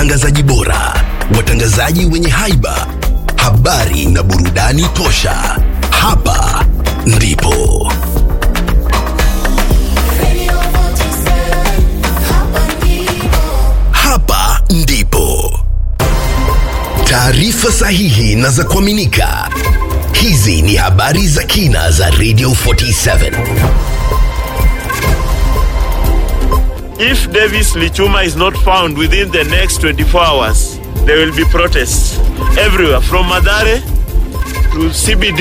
watangazaji bora, watangazaji wenye haiba, habari na burudani tosha. Hapa ndipo Radio 47, hapa ndipo. hapa ndipo taarifa sahihi na za kuaminika. Hizi ni habari za kina za Radio 47. If Davis Lichuma is not found within the next 24 hours, there will be protests everywhere from Madare to CBD.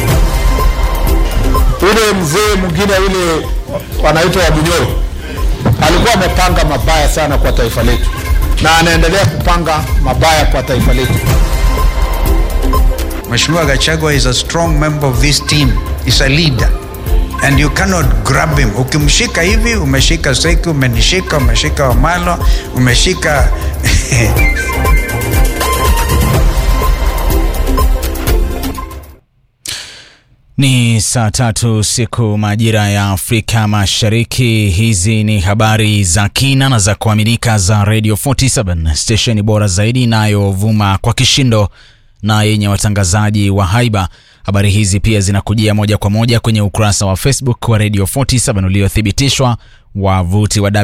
Yule mzee mwingine yule wanaitwa Wabunyoro alikuwa amepanga mabaya sana kwa taifa letu, na anaendelea kupanga mabaya kwa taifa letu. Mheshimiwa Gachagua is a strong member of this team. He's a leader. And you cannot grab him. Ukimshika hivi, umeshika Seki, umenishika, umeshika Wamalo, umeshika Ni saa tatu siku majira ya Afrika Mashariki. Hizi ni habari za kina na za kuaminika za Radio 47 stesheni bora zaidi inayovuma kwa kishindo na yenye watangazaji wa haiba. Habari hizi pia zinakujia moja kwa moja kwenye ukurasa wa Facebook wa Radio 47 uliothibitishwa, wavuti wa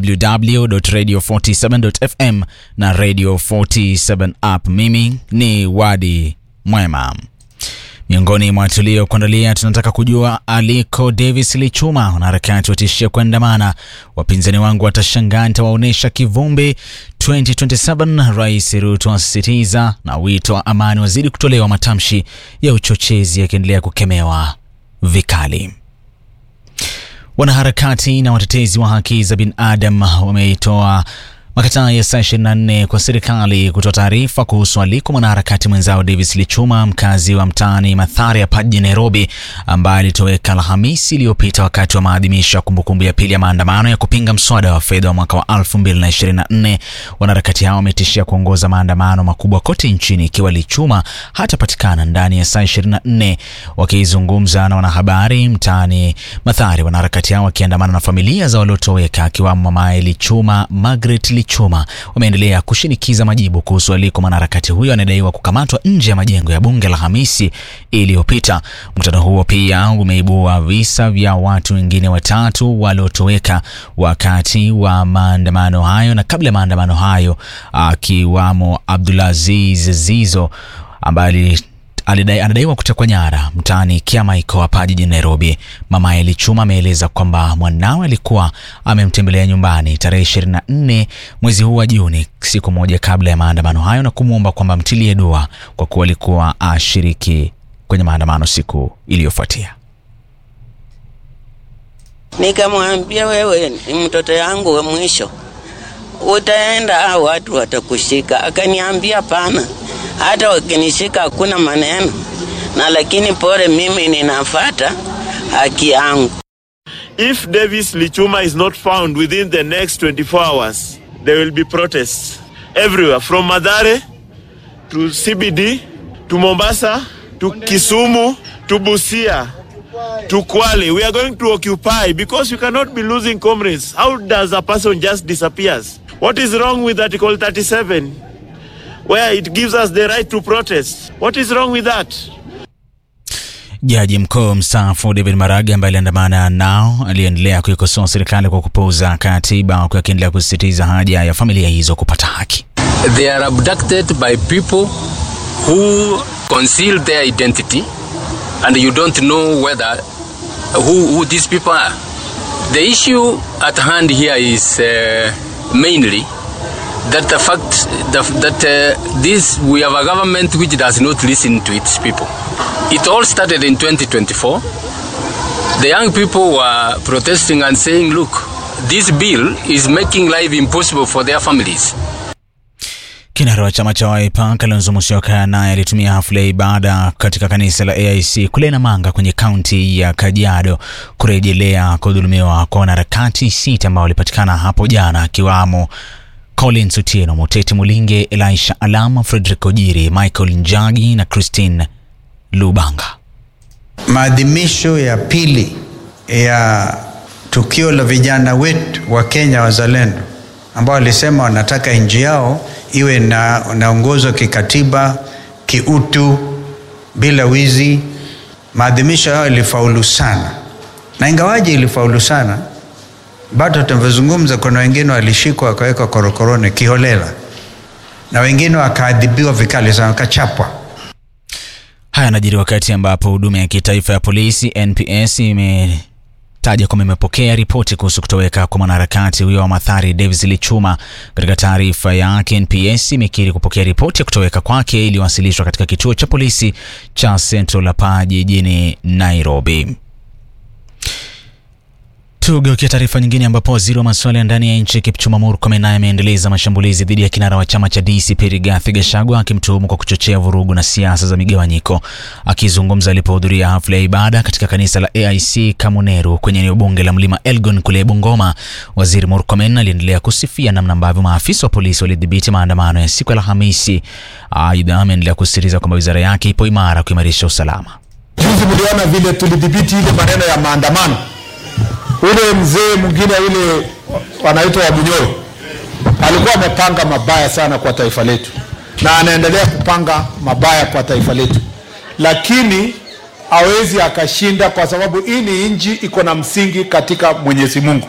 www.radio47.fm na Radio 47 app. Mimi ni Wadi Mwema. Miongoni mwa tuliokuandalia, tunataka kujua aliko Davis Lichuma. Wanaharakati watishia kuandamana, wapinzani wangu watashangaa nitawaonyesha kivumbi 2027. Rais Ruto asisitiza, na wito wa amani wazidi kutolewa, matamshi ya uchochezi yakiendelea kukemewa vikali. Wanaharakati na watetezi wa haki za binadamu wameitoa makataa ya saa 24 kwa serikali kutoa taarifa kuhusu aliko mwanaharakati mwenzao Davis Lichuma, mkazi wa mtaani Mathare hapa jijini Nairobi, ambaye alitoweka Alhamisi iliyopita wakati wa maadhimisho ya kumbukumbu ya pili ya maandamano ya kupinga mswada wa fedha wa mwaka wa 2024. Wanaharakati hao wametishia kuongoza maandamano makubwa kote nchini ikiwa Lichuma hatapatikana ndani ya saa 24. Wakizungumza na wanahabari mtaani Mathare, wanaharakati hao wakiandamana na familia za waliotoweka akiwamo mamaye Lichuma, Margaret Lichuma, wameendelea kushinikiza majibu kuhusu aliko mwanaharakati huyo anadaiwa kukamatwa nje ya majengo ya bunge la Hamisi iliyopita. Mkutano huo pia umeibua visa vya watu wengine watatu waliotoweka wakati wa maandamano hayo na kabla ya maandamano hayo, akiwamo Abdulaziz Zizo ambaye alidai, anadaiwa kutekwa nyara mtaani Kiamaiko hapa jijini Nairobi. Mama Lichuma ameeleza kwamba mwanawe alikuwa amemtembelea nyumbani tarehe 24 mwezi huu wa Juni, siku moja kabla ya maandamano hayo, na kumwomba kwamba mtilie dua kwa kuwa alikuwa ashiriki kwenye maandamano siku iliyofuatia. Nikamwambia wewe ni mtoto yangu wa mwisho, utaenda au watu watakushika. Akaniambia pana, hata wakinishika hakuna maneno, na lakini pole, mimi ninafata haki yangu. If Davis Lichuma is not found within the next 24 hours, there will be protests everywhere from Madare to CBD to Mombasa to Kisumu to Busia to Kwale. We are going to occupy because you cannot be losing comrades. How does a person just disappears? What is wrong with Article 37 where it gives us the right to protest? What is wrong with that? Jaji mkuu mstaafu David Maraga ambaye aliandamana nao aliendelea kuikosoa serikali kwa kupuuza katiba, huku akiendelea kusisitiza haja ya familia hizo kupata haki. They are abducted by people who conceal their identity and you don't know whether who, who these people are. The issue at hand here is uh, mainly that the fact that, that uh, this we have a government which does not listen to its people. It all started in 2024. The young people were protesting and saying, look, this bill is making life impossible for their families. Kinara wa chama cha Wiper Kalonzo Musyoka naye alitumia hafla ya ibada katika kanisa la AIC kule Namanga kwenye kaunti ya Kajiado kurejelea kudhulumiwa kwa wanaharakati sita ambao walipatikana hapo jana akiwamo Collins Otieno, Muteti Mulinge, Elisha Alama, Frederick Ojiri, Michael Njagi na Christine Lubanga. maadhimisho ya pili ya tukio la vijana wetu wa Kenya wazalendo ambao walisema wanataka nchi yao iwe na naongozwa kikatiba, kiutu, bila wizi. Maadhimisho yao ilifaulu sana, na ingawaje ilifaulu sana, bado tunavyozungumza, kuna wengine walishikwa wakawekwa korokoroni kiholela, na wengine wakaadhibiwa vikali sana, wakachapwa. Haya yanajiri wakati ambapo huduma ya kitaifa ya polisi NPS imetaja kwamba imepokea ripoti kuhusu kutoweka kwa mwanaharakati huyo wa Mathari Davis Lichuma. Katika taarifa yake, NPS imekiri kupokea ripoti ya kutoweka kwake iliyowasilishwa katika kituo cha polisi cha Central Lapa jijini Nairobi. Tugeukia taarifa nyingine ambapo waziri wa masuala ya ndani ya nchi Kipchumba Murkomen naye ameendeleza mashambulizi dhidi ya kinara wa chama cha DCP Rigathi Gachagua akimtuhumu kwa kuchochea vurugu na siasa za migawanyiko. Akizungumza alipohudhuria hafla ya ibada katika kanisa la AIC Kamuneru kwenye eneo bunge la Mlima Elgon kule Bungoma, waziri Murkomen aliendelea kusifia namna ambavyo maafisa wa polisi walidhibiti maandamano ya siku ya Alhamisi. Aidha, ameendelea kusisitiza kwamba wizara yake ipo imara kuimarisha usalama. Juzi mliona vile tulidhibiti ile maneno ya maandamano. Ule mzee mwingine ule wanaitwa Wabunyoro alikuwa amepanga mabaya sana kwa taifa letu, na anaendelea kupanga mabaya kwa taifa letu, lakini hawezi akashinda, kwa sababu hii ni nchi iko na msingi katika Mwenyezi Mungu,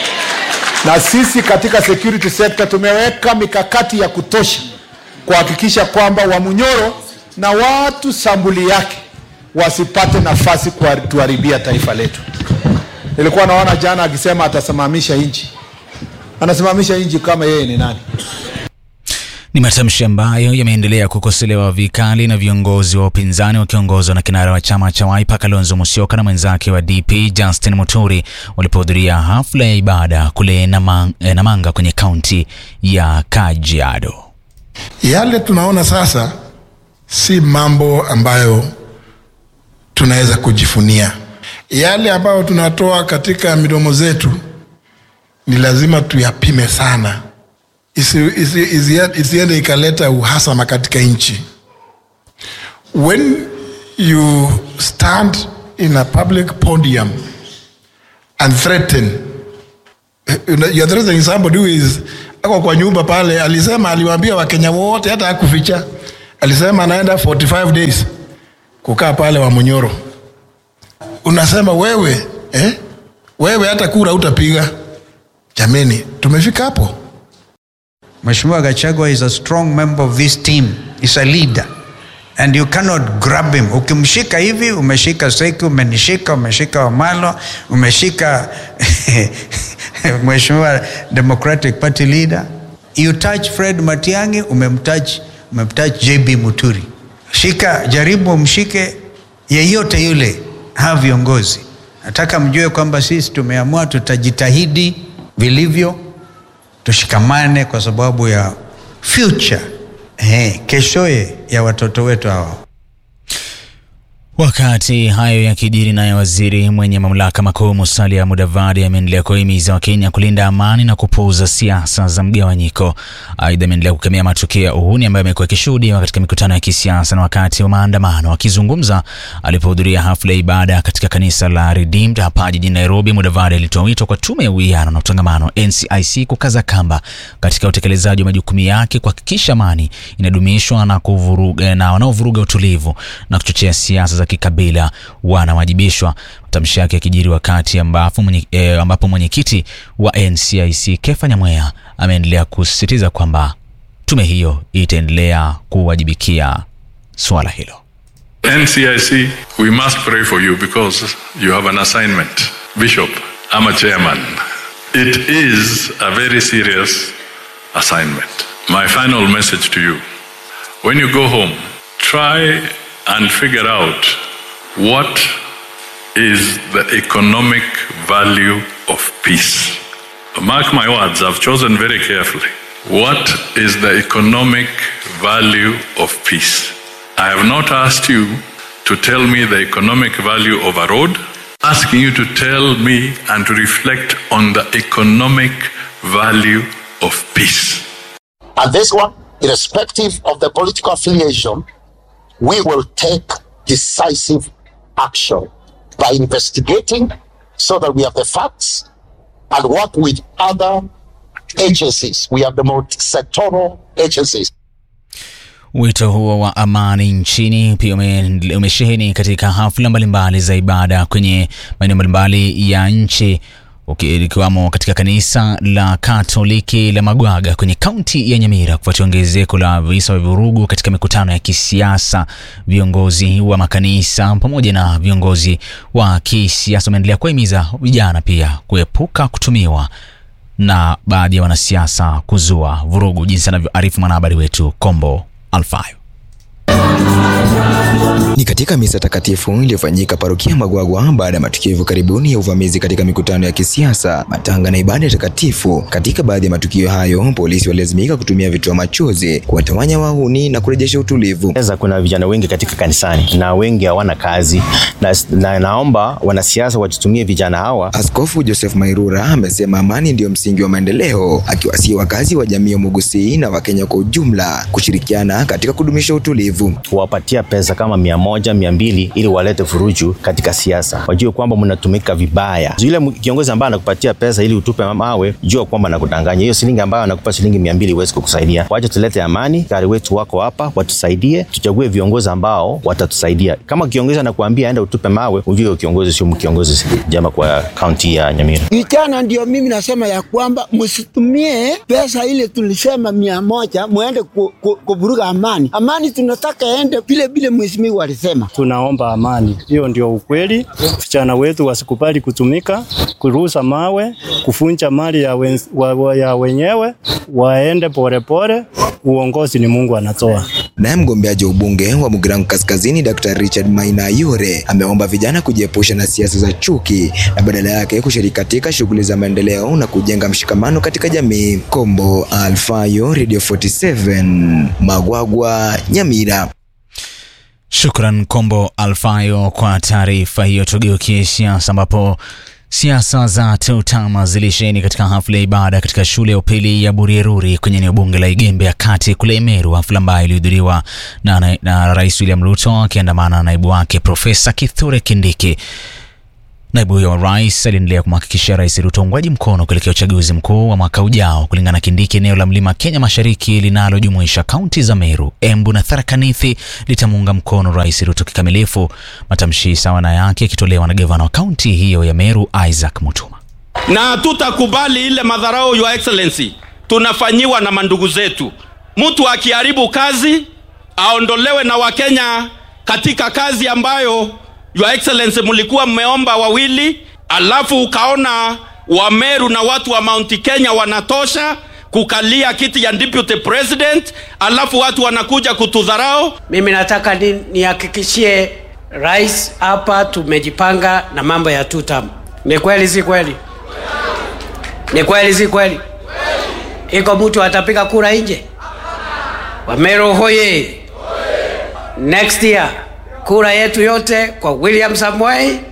na sisi katika security sector tumeweka mikakati ya kutosha kuhakikisha kwamba Wamunyoro na watu sambuli yake wasipate nafasi kutuharibia taifa letu. Nilikuwa naona jana akisema atasimamisha nchi, anasimamisha nchi kama yeye ni nani? Ni matamshi ambayo yameendelea kukosolewa vikali na viongozi wa upinzani wakiongozwa na kinara wa chama cha Wiper Kalonzo Musyoka na mwenzake wa DP Justin Muturi walipohudhuria hafla ya ibada kule Namang, eh, Namanga kwenye kaunti ya Kajiado. Yale tunaona sasa si mambo ambayo tunaweza kujifunia. Yale ambayo tunatoa katika midomo zetu ni lazima tuyapime sana, isiende isi, isi, isiende ikaleta uhasama katika nchi. When you stand in a public podium and threaten you're threatening somebody who is ako kwa nyumba pale, alisema aliwaambia Wakenya wote, hata hakuficha, alisema anaenda 45 days kukaa pale Wamunyoro. Unasema wewe eh? Wewe hata kura utapiga. Jameni, tumefika hapo. Mheshimiwa Gachagua is a strong member of this team. He's a leader. And you cannot grab him. Ukimshika hivi, umeshika Seki, umenishika, umeshika Wamalo, umeshika Mheshimiwa Democratic Party leader. You touch Fred Matiang'i, umemtouch, umemtouch JB Muturi. Shika, jaribu umshike yeyote yule, hawa viongozi. Nataka mjue kwamba sisi tumeamua tutajitahidi vilivyo tushikamane kwa sababu ya future eh, keshoye ya watoto wetu hawa. Wakati hayo yakijiri, naye waziri mwenye mamlaka makuu Musalia Mudavadi ameendelea kuhimiza Wakenya kulinda amani na kupuuza siasa za mgawanyiko. Aidha, ameendelea kukemea matukio ya uhuni ambayo amekuwa akishuhudiwa katika mikutano ya kisiasa na wakati wa maandamano. Akizungumza alipohudhuria hafla ya ibada katika kanisa la Redeemed hapa jijini Nairobi, Mudavadi alitoa wito kwa tume ya uwiano na utangamano NCIC kukaza kamba katika utekelezaji wa majukumu yake, kuhakikisha amani inadumishwa na kuvuruga, na wanaovuruga utulivu na kuchochea siasa za kikabila wanawajibishwa. Matamshi yake yakijiri wakati ambapo mwenye, eh, ambapo mwenyekiti wa NCIC Kefa Nyamweya ameendelea kusisitiza kwamba tume hiyo itaendelea kuwajibikia suala hilo. NCIC, we must pray for you because you have an assignment. Bishop, I'm a chairman. It is a very serious assignment. My final message to you when you go home, try and figure out what is the economic value of peace. Mark my words, I've chosen very carefully. What is the economic value of peace? I have not asked you to tell me the economic value of a road, asking you to tell me and to reflect on the economic value of peace. And this one, irrespective of the political affiliation, we will take decisive action by investigating so that we have the facts and work with other agencies. We have the multi-sectoral agencies. Wito huo wa amani nchini pia ume- umesheheni katika hafla mbalimbali za ibada kwenye maeneo mbalimbali ya nchi uki- likiwamo katika kanisa la Katoliki la Magwaga kwenye kaunti ya Nyamira kufuatia ongezeko la visa vya vurugu katika mikutano ya kisiasa. Viongozi wa makanisa pamoja na viongozi wa kisiasa wameendelea kuwahimiza vijana pia kuepuka kutumiwa na baadhi ya wanasiasa kuzua vurugu, jinsi anavyoarifu mwanahabari wetu Kombo Alfayo. Ni katika misa takatifu iliyofanyika parokia Magwagwa baada ya matukio hivyo karibuni ya uvamizi katika mikutano ya kisiasa, matanga na ibada takatifu. Katika baadhi ya matukio hayo, polisi walilazimika kutumia vitoa machozi kuwatawanya wahuni na kurejesha utulivu. Sasa kuna vijana wengi katika kanisani na wengi hawana kazi na, na naomba wanasiasa wajitumie vijana hawa. Askofu Joseph Mairura amesema amani ndiyo msingi wa maendeleo, akiwasihi wakazi wa jamii ya Mugusii na Wakenya kwa ujumla kushirikiana katika kudumisha utulivu. Kuwapatia pesa kama mia moja mia mbili ili walete furuju katika siasa, wajue kwamba mnatumika vibaya. Yule mu- kiongozi ambaye anakupatia pesa ili utupe mawe, jua kwamba anakudanganya. Hiyo shilingi ambayo anakupa shilingi mia mbili huwezi kukusaidia. Wacha tulete amani, gari wetu wako hapa, watusaidie, tuchague viongozi ambao watatusaidia. Kama kiongozi anakuambia aenda utupe mawe, ujue huyo kiongozi sio kiongozi jema kwa kaunti ya Nyamira. Vijana ndio mimi nasema ya kwamba msitumie pesa ile tulisema mia moja muende ku- ku- kuvuruga amani. Amani tunataka ende vile vile mheshimiwa alisema. Tunaomba amani, hiyo ndio ukweli. Vijana wetu wasikubali kutumika, kurusa mawe, kufunja mali ya, wen, wa, wa, ya wenyewe, waende polepole. Uongozi ni Mungu anatoa. Naye mgombeaji wa ubunge wa Mugirango Kaskazini Dr. Richard Maina Ayure ameomba vijana kujiepusha na siasa za chuki na badala yake kushiriki katika shughuli za maendeleo na kujenga mshikamano katika jamii. Kombo Alfayo, Radio 47, Magwagwa, Nyamira. Shukran Kombo Alfayo kwa taarifa hiyo. Tugeukie siasa ambapo siasa za TEUTAMA zilisheheni katika hafla ya ibada katika shule ya upili ya Burieruri kwenye eneo bunge la Igembe ya kati kule Meru, hafla ambayo ilihudhuriwa na, na, na Rais William Ruto akiandamana na naibu wake Profesa Kithure Kindiki. Naibu huyo wa rais aliendelea kumhakikishia Rais Ruto uungwaji mkono kuelekea uchaguzi mkuu wa mwaka ujao. Kulingana na Kindiki, eneo la mlima Kenya mashariki linalojumuisha kaunti za Meru, Embu na Tharaka Nithi litamuunga mkono Rais Ruto kikamilifu, matamshi sawa na yake yakitolewa na gavana wa kaunti hiyo ya Meru Isaac Mutuma. na tutakubali ile madharau your excellency tunafanyiwa na mandugu zetu. Mtu akiharibu kazi aondolewe na Wakenya katika kazi ambayo your excellency mlikuwa mmeomba wawili, alafu ukaona Wameru na watu wa Mount Kenya wanatosha kukalia kiti ya deputy president, alafu watu wanakuja kutudharau. Mimi nataka ni- nihakikishie rais hapa tumejipanga na mambo ya tutam. Ni kweli si kweli? Ni kweli si kweli? Iko mtu atapiga kura nje? Wamero hoye! Next year kura yetu yote kwa William Samoei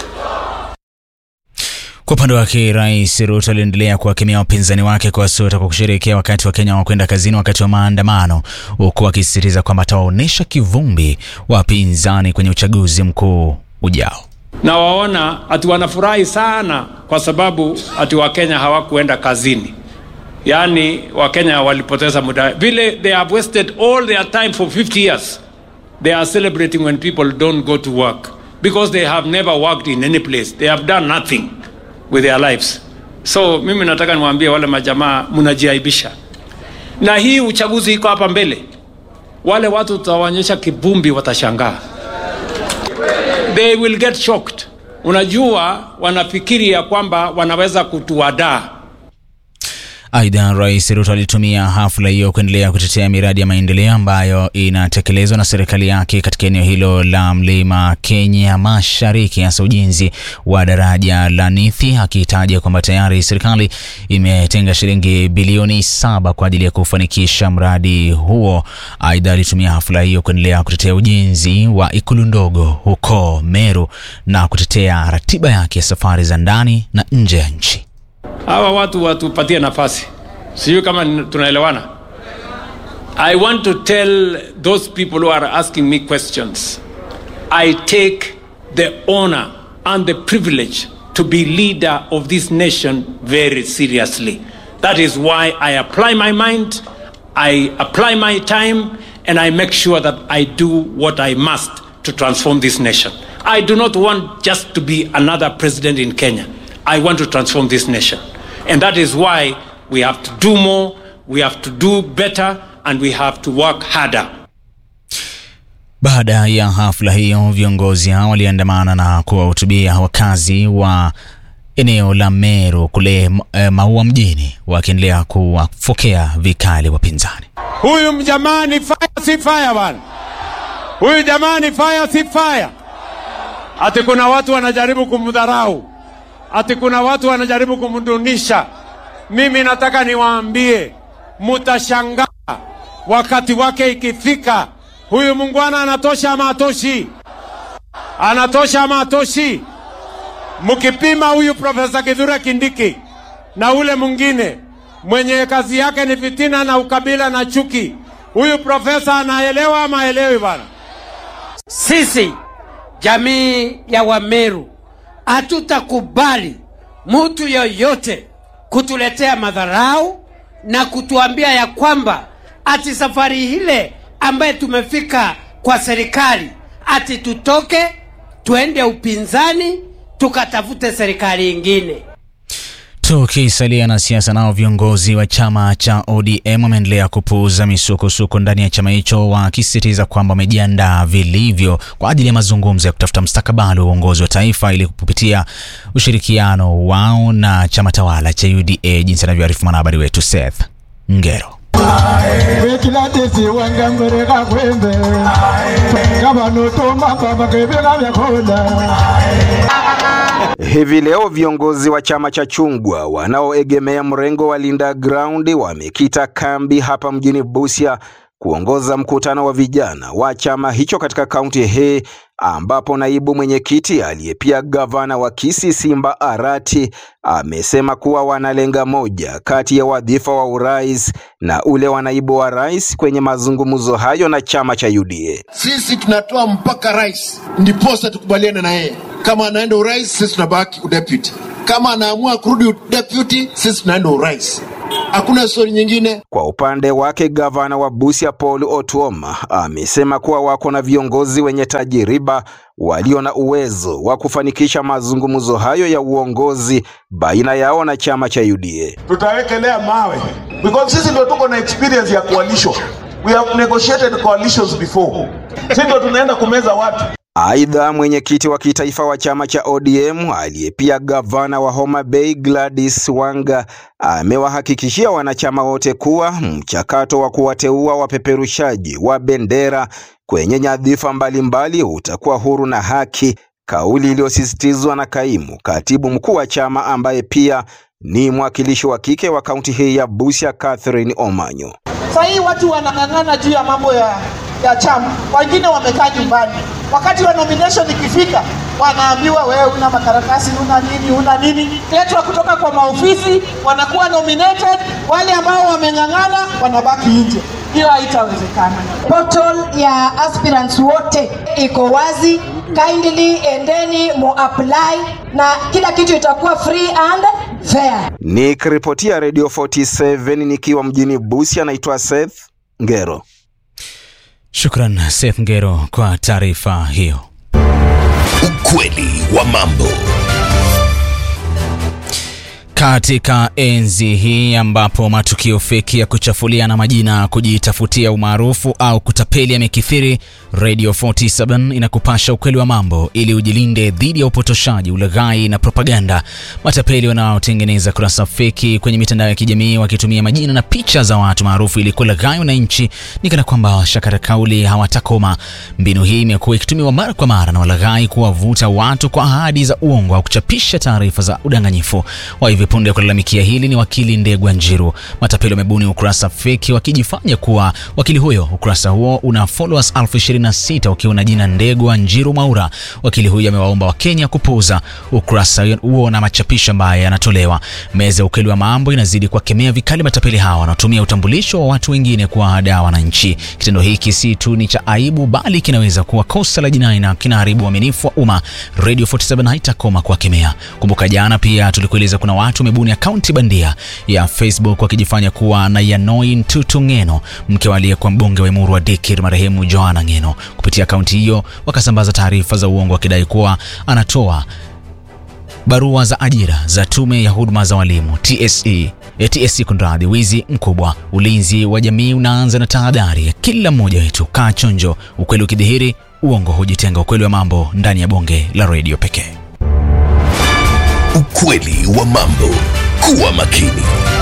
Kwa upande wake Rais Ruto aliendelea kuwakemea wapinzani wake kwa suta kwa kusherehekea wakati wa Kenya wakwenda kazini wakati wa maandamano, huku akisisitiza kwamba atawaonyesha kivumbi wapinzani kwenye uchaguzi mkuu ujao. na waona ati wanafurahi sana kwa sababu ati wakenya hawakuenda kazini yaani wakenya walipoteza muda vile they have wasted all their time for 50 years they are celebrating when people don't go to work because they have never worked in any place they have done nothing with their lives so mimi nataka niwaambie wale majamaa mnajiaibisha na hii uchaguzi iko hapa mbele wale watu tutawaonyesha kivumbi watashangaa they will get shocked. Unajua, wanafikiri ya kwamba wanaweza kutuadaa. Aidha, Rais Ruto alitumia hafla hiyo kuendelea kutetea miradi ya maendeleo ambayo inatekelezwa na serikali yake katika eneo hilo la mlima Kenya Mashariki, hasa ujenzi wa daraja la Nithi, akitaja kwamba tayari serikali imetenga shilingi bilioni saba kwa ajili ya kufanikisha mradi huo. Aidha, alitumia hafla hiyo kuendelea kutetea ujenzi wa ikulu ndogo huko Meru na kutetea ratiba yake ya safari za ndani na nje ya nchi. Hawa watu watupatie nafasi, sijui kama ni- tunaelewana. I want to tell those people who are asking me questions, I take the honor and the privilege to be leader of this nation very seriously. That is why I apply my mind, I apply my time, and I make sure that I do what I must to transform this nation. I do not want just to be another president in Kenya. I want to transform this nation. And that is why we have to do more, we have to do better, and we have to work harder. Baada ya hafla hiyo, viongozi hao waliandamana na kuwahutubia wakazi wa eneo la Meru kule e, Maua mjini, wakiendelea kuwafokea vikali wapinzani. Huyu mjamani fire si fire bwana. Huyu jamani fire si fire. Ati kuna watu wanajaribu kumdharau. Ati kuna watu wanajaribu kumdunisha. Mimi nataka niwaambie, mutashangaa wakati wake ikifika. Huyu mungwana anatosha ama atoshi? Anatosha ama atoshi? Mkipima huyu Profesa Kithure Kindiki na ule mwingine mwenye kazi yake ni fitina na ukabila na chuki, huyu profesa anaelewa ama haelewi bana? Sisi jamii ya Wameru hatutakubali mtu yoyote kutuletea madharau na kutuambia ya kwamba ati safari ile ambaye tumefika kwa serikali ati tutoke tuende upinzani tukatafute serikali ingine. Tukisalia na siasa, nao viongozi wa chama cha ODM wameendelea kupuuza misukosuko ndani ya chama hicho, wakisisitiza kwamba wamejiandaa vilivyo kwa ajili ya mazungumzo ya kutafuta mustakabali wa uongozi wa taifa ili kupitia ushirikiano wao na chama tawala cha UDA, jinsi anavyoarifu mwanahabari wetu Seth Ngero. Hivi leo viongozi wa chama cha chungwa wanaoegemea mrengo wa Linda Ground wamekita kambi hapa mjini Busia kuongoza mkutano wa vijana wa chama hicho katika kaunti hii ambapo naibu mwenyekiti aliye pia gavana wa Kisii Simba Arati amesema kuwa wanalenga moja kati ya wadhifa wa urais na ule wa naibu wa rais kwenye mazungumzo hayo na chama cha UDA. Sisi tunatoa mpaka rais, ndiposa tukubaliane na yeye. Kama anaenda urais, sisi tunabaki udeputy. Kama anaamua kurudi deputy, sisi tunaenda urais. Hakuna stori nyingine. Kwa upande wake gavana wa Busia Paul Otuoma amesema kuwa wako na viongozi wenye tajiriba walio na uwezo wa kufanikisha mazungumzo hayo ya uongozi baina yao na chama cha UDA. tutawekelea mawe because sisi ndio tuko na experience ya coalition. We have negotiated coalitions before. Sisi ndio tunaenda kumeza watu. Aidha, mwenyekiti wa kitaifa wa chama cha ODM aliye pia gavana wa Homa Bay Gladys Wanga amewahakikishia wanachama wote kuwa mchakato wa kuwateua wapeperushaji wa bendera kwenye nyadhifa mbalimbali utakuwa huru na haki, kauli iliyosisitizwa na kaimu katibu mkuu wa chama ambaye pia ni mwakilishi wa kike wa kaunti hii ya Busia, Catherine Omanyo. Sasa hii watu wanang'ang'ana juu ya mambo ya, ya chama, wengine wamekaa nyumbani. Wakati wa nomination ikifika, wanaambiwa wewe una makaratasi, una nini, una nini, letwa kutoka kwa maofisi, wanakuwa nominated. Wale ambao wameng'ang'ana wanabaki nje. Hiyo haitawezekana. Portal ya aspirants wote iko wazi, kindly endeni mu apply na kila kitu itakuwa free and fair. Nikiripotia Radio 47 nikiwa mjini Busia, naitwa Seth Ngero. Shukran Seth Ngero kwa taarifa hiyo. Ukweli wa mambo. Katika enzi hii ambapo matukio feki ya kuchafuliana majina, kujitafutia umaarufu au kutapeli yamekithiri, Radio 47 inakupasha ukweli wa mambo ili ujilinde dhidi ya upotoshaji, ulaghai na propaganda. Matapeli wanaotengeneza kurasa feki kwenye mitandao ya kijamii wakitumia majina na picha za watu maarufu ili kulaghai wananchi ni kana kwamba washakata kauli hawatakoma. Mbinu hii imekuwa ikitumiwa mara kwa mara na walaghai kuwavuta watu kwa ahadi za uongo au kuchapisha taarifa za udanganyifu. Wa hivi punde kulalamikia hili ni wakili Ndegwa Njiru. Matapeli wamebuni ukurasa feki wakijifanya kuwa wakili huyo. Ukurasa huo una followers elfu ishirini na sita ukiwa na jina Ndegwa Njiru Maura. Wakili huyo amewaomba Wakenya kupuuza ukurasa huo na machapisho ambayo yanatolewa. Meza ya ukweli wa mambo inazidi kuwakemea vikali matapeli hawa wanaotumia utambulisho wa watu wengine kuwahadaa wananchi. Kitendo hiki si tu ni cha aibu, bali kinaweza kuwa kosa la jinai na kinaharibu uaminifu wa umma. Radio 47 haitakoma kuwakemea. Kumbuka jana pia tulikueleza kuna watu watu wamebuni akaunti bandia ya Facebook wakijifanya kuwa na Yanoi Ntutu Ng'eno, mke wa aliyekuwa mbunge wa Emuru wa Dikir marehemu Joanna Ng'eno. Kupitia akaunti hiyo wakasambaza taarifa za uongo wakidai kuwa anatoa barua za ajira za tume ya huduma za walimu TSE, eh, TSC kunradhi. Wizi mkubwa. Ulinzi wa jamii unaanza na tahadhari ya kila mmoja wetu. Kaa chonjo, ukweli ukidhihiri, uongo hujitenga. Ukweli wa mambo ndani ya bonge la redio pekee. Ukweli wa mambo. Kuwa makini.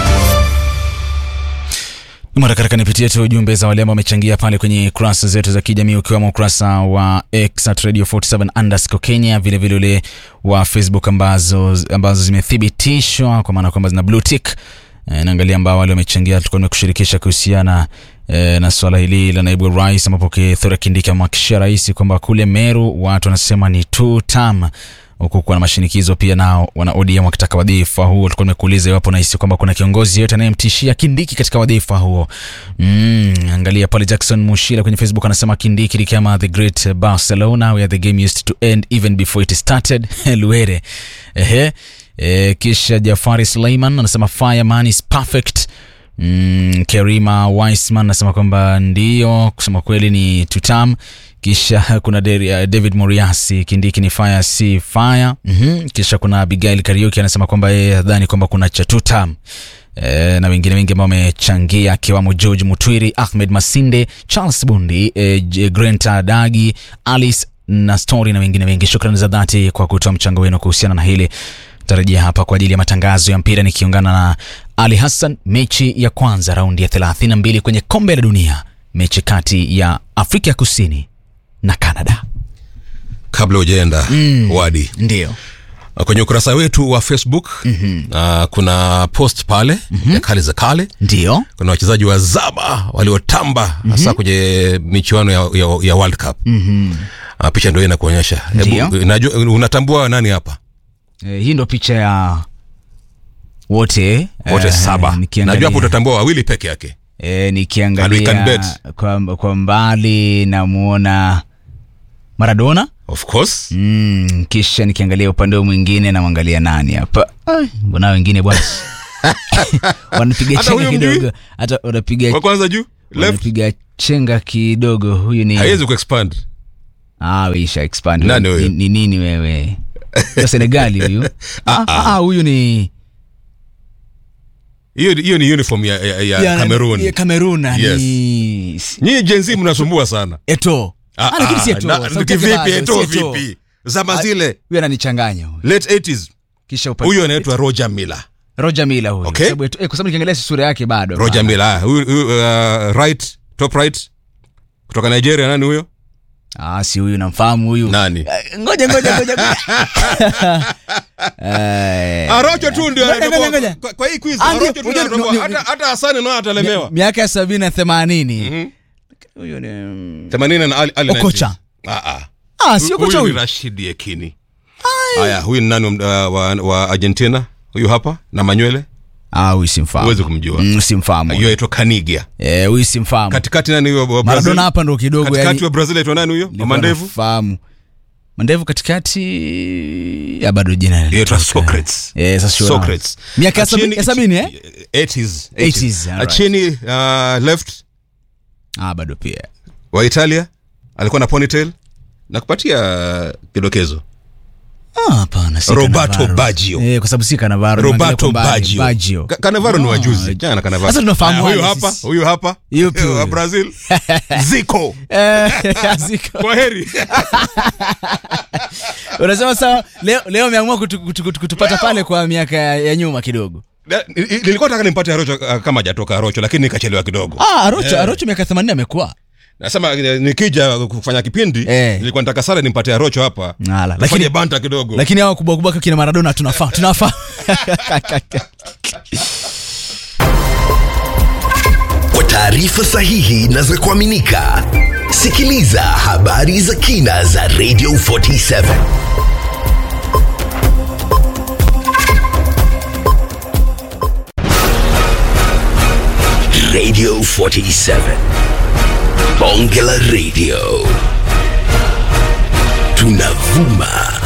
Mara katika nipitie tu jumbe za wale ambao wamechangia pale kwenye kurasa zetu za kijamii ukiwemo ukurasa wa X at Radio 47 underscore Kenya, vile vile ule wa Facebook ambazo, ambazo zimethibitishwa kwa maana kwamba zina blue tick. E, naangalia ambao wale wamechangia, tulikuwa tumekushirikisha kuhusiana e, na swala hili la naibu rais, ambapo Kithure Kindiki amhakikishia rais kwamba kule Meru watu wanasema ni two term huku kuna mashinikizo pia nao wana ODM wakitaka wadhifa huo. Tulikuwa tumekuuliza iwapo nahisi kwamba kuna kiongozi yote anayemtishia Kindiki katika wadhifa huo. Mm, angalia pale Jackson Mushira kwenye Facebook anasema Kindiki ni kama the great Barcelona where the game used to end even before it started. Luere. Ehe. E, kisha Jafari Suleiman anasema fireman is perfect. Mm, Kerima Weisman anasema kwamba ndio, kusema kweli ni tutam. Kisha kuna Deri- uh, David Moriasi, Kindiki ni fire si fire. mm Kisha kuna Abigail Kariuki anasema kwamba yeye hadhani kwamba kuna cha tutam. E, na wengine wengi ambao wamechangia akiwamo George Mutwiri, Ahmed Masinde, Charles Bundi, e, J- Grenta Dagi, Alice na Story na wengine wengi. Shukrani za dhati kwa kutoa mchango wenu kuhusiana na hili. Tarajia hapa kwa ajili ya matangazo ya mpira nikiungana na Ali Hassan. Mechi ya kwanza raundi ya 32 kwenye kombe la dunia, mechi kati ya Afrika ya Kusini na Canada. kabla hujaenda Mm. wadi ndio kwenye ukurasa wetu wa facebook uh, kuna post pale ya kale za kale ndio kuna wachezaji wa zaba waliotamba hasa kwenye michuano ya, ya, ya world cup Mhm. uh, picha ndio inakuonyesha Ndio. Hebu, najua unatambua nani hapa E, hii ndo picha ya wote wote eh, saba nikiangalia- najua hapo utatambua wawili peke yake E, And we nikiangalia can bet. kwa, kwa mbali namuona Maradona of course mm, kisha nikiangalia upande huu mwingine namwangalia nani hapa Ai, mbona wengine bwana wanapiga Hata chenga huyo mjui? kidogo hata wanapiga wa kwanza juu left wanapiga chenga kidogo huyu ni haiwezi kuexpand ah weisha expand Nani Ni- huyo? ni nini wewe Wa Senegali huyu ah, ah, huyu ni hiyo hiyo ni uniform ya, ya, ya, ya- Cameroon ya Cameroon Yes. ni nyinyi jenzi mnasumbua sana Eto Ah, Ah, lakini si ah, Eto'o. na- Sauti yake kivipi, bado, Eto'o si Eto'o. vipi? Zama Ah, zile. huyu ananichanganya huyu. late 80s kisha upa- huyu anaitwa roger miller Roger Miller huyu. Okay. Kwa sababu Eto'o- eh, kwa sababu nikiangalia sura yake bado. roger miller ah, huyu, huyu, uh, right top right kutoka nigeria nani huyo Ah, si huyu namfahamu huyu. nani Eh, Ngoja ngoja ngoja. ngoja. Eh, arocho tu ndio ngoja, anatoboa- ngoja, ngoja. kwa- kwa hii quiz Ah, ndio, arocho tu ngoja, ndio anatoboa. ni- ni- hata hata hasani nao atalemewa miaka ya sabini na themanini huyu ni mm, 80 na ali, ali Okocha. 90s. ah ah Ah, si Okocha huyu ni huyu. rashid yekini haya huyu ni nani wa, wa, wa argentina huyu hapa na manywele Ah, huyu simfahamu. huwezi kumjua Mm, simfahamu. hiyo aitwa kanigia Eh, huyu simfahamu. katikati nani huyo wa Brazil? Maradona hapa ndo kidogo katikati yani. wa brazil aitwa nani huyo nilikuwa mandevu nafahamu. Mandevu katikati ya bado jina aitwa socrates Eh, sasa sio Socrates. Miaka ya sabi- Achini- ya sabini eh? 80s 80s, alright. achini uh, left Ah, bado pia. wa italia alikuwa na ponytail nakupatia kidokezo Ah, hapana, si Roberto Cannavaro. Baggio. Eh, kwa sababu si Cannavaro. nimeangalia roberto kwa mbali. baggio Baggio. Ka- Cannavaro ni wajuzi jana na Cannavaro Sasa tunafahamu Haya, huyu wale hapa sisi. huyu hapa Yupi wa huyu? brazil ziko Eh, ziko. kwa heri Unasema sawa leo leo umeamua kutu, kutu, kutu, kutupata pale kwa miaka ya, ya nyuma kidogo. Na- ni- ni- nilikuwa nataka nimpate arocho uh, kama hajatoka arocho lakini nikachelewa kidogo Ah, Arocho, Eh. Arocho miaka 80 amekuwa. nasema eh, nikija kufanya kipindi Eh. nilikuwa nataka sana nimpate arocho hapa Ala, Tufanye lakini banta kidogo lakini hao kubwa kubwa kina Maradona tunafaa tunafaa. Kwa taarifa sahihi na za kuaminika, sikiliza habari za kina za Radio 47 Radio 47 Bonge la Radio tunavuma